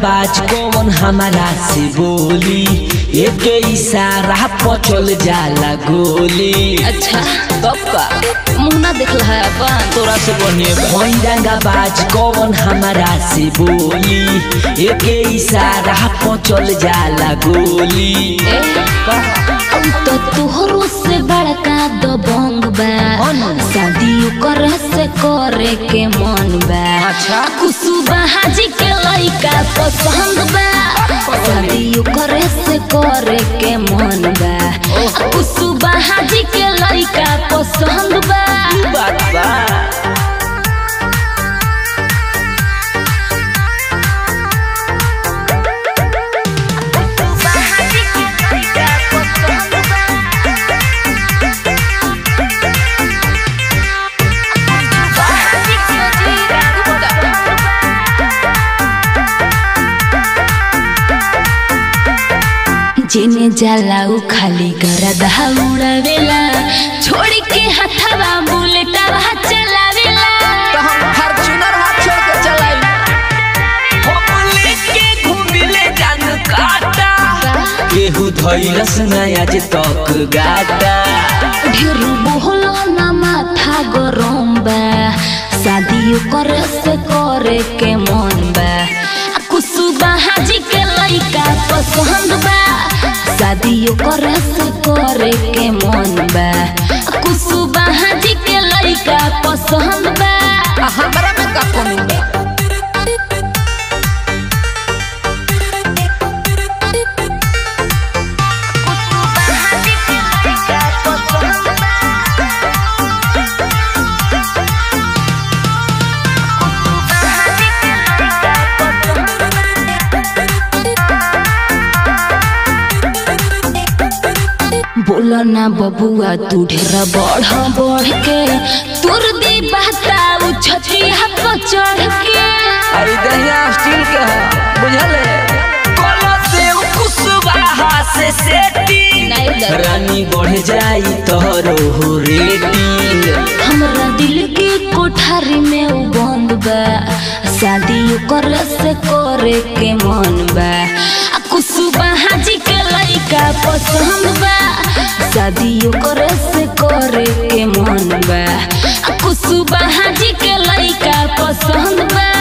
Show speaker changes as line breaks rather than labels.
बाज कौन हमारा से बोली एक इशारा पर चल जाला गोली
अच्छा तब का मुंह ना देखला है अपन
तोरा से बढ़िया भैरंगा बाज कौन हमारा से बोली एक इशारा पर चल जाला गोली
ए, अब तो तोहरो से बड़का दबंग बा शादी कर से करे के मन बा
अच्छा।
कुसुबा हाजी के लइका पसंद बा शादी करे से करे के मन बा कुसुबा हाजी के लइका पसंद बा
बात बा
जेने जाला उ खाली गरदा उड़ावेला छोड़ के हथवा बुलेटवा चलावेला
तो हम फॉर्च्यूनर हाथ छोड़ के चलाई हम लेके घूमिले जान काटा केहू धैलस नया जे तक गाटा
ढेर बोहलो ना माथा गरम बा शादी करे से करे के मन बा आ कुसुबा हाजी के लइका पसंद बा शादी करे से करे के मन बा आ कुसुबा हाजी के लइका पसंद बा
आ हमरा में का कमी बा
बोला ना बबुआ तू ढेर बढ़ बढ़ के तोर दे बहता उ छतिया पर चढ़ के
अरे दहिया स्टील के है बुझले कोलो से कुसुबा से सेटी
नहीं दर
रानी बढ़ जाई तोरो हो रेटिंग
हमरा दिल के कोठारी में उ बंद बा शादी करे से करे के मन बा आ कुसुबा हाजी के लइका पसंद बा शादी करे से करे के मन बा आ कुसुबा हाजी के लइका पसंद बा